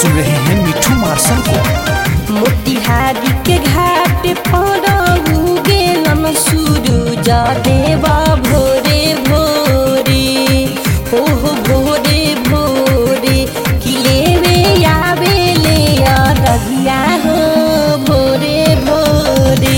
सुन रहे हैं मिठू मार्शल को मोतिहारी के घाट पर गेलन सूरज देवा भोरे भोरे हो हो भोरे भोरे किले में आवे ले रगिया हो भोरे भोरे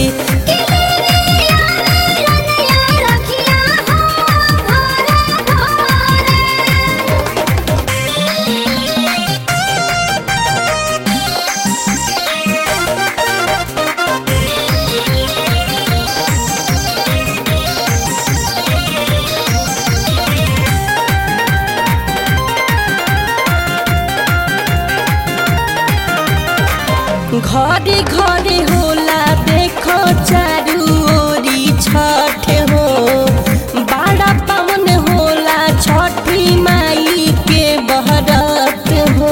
घरे घरे होला देखो चारू ओरी छठ हो बड़ा पावन होला छठी माई के बहरत हो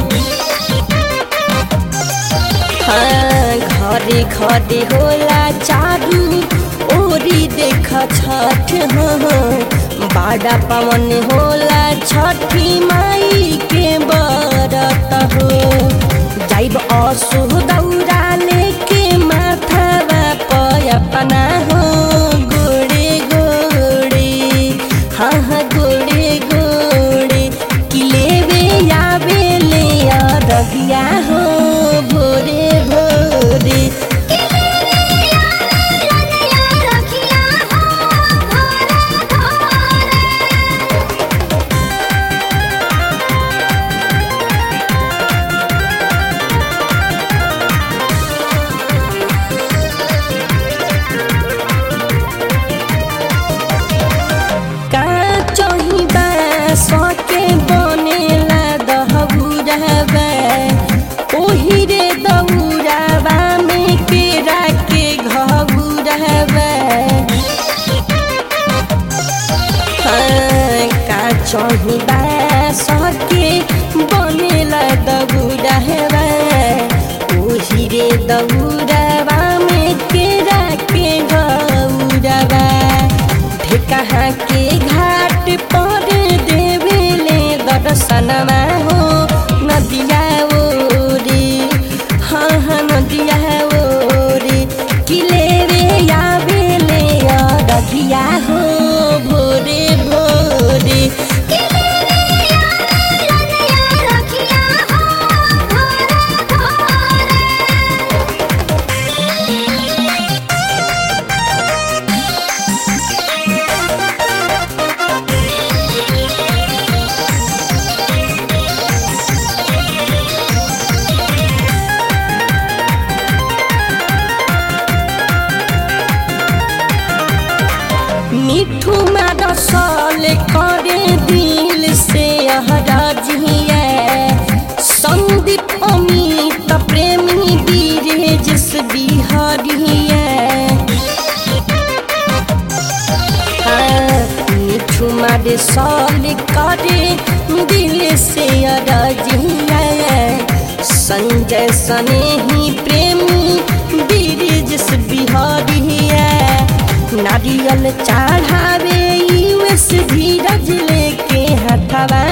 हाँ घरे घरे होला चारू ओरी देख छठ हो बड़ा पावन होला छठी माई के बरत हो जाइब असु दौरा लेके माथावा पय अपना हो गोड़े गोड़े हाँ हाँ गोड़े गोड़े किलेवे आवे ले रगिया हो भोरे भोरे का चही सके बनेला दहबुरबा ओही रे दौराबा में केरा के घबुरबा हाँ, का चही सके बनेला दबुरबा ओही रे दौराबा में केरा के घबुरबा कहाँ के घाट पर देवेले दर्शनमा हो नदिया ओरे हाँ हाँ नदिया ओरे किले रे आवेले रगिया हो भोरे भोरे मिठू मारसल करे दिल से हराजिया संदीप अमित प्रेमी बीरे जिस बिहारिया मिठू मारे सल करे दिल से हराजिया संजय सने ही प्रेमी बीरे जिस बिहारिया नारियल चढ़ावे यूएस धीरज लेके हथवा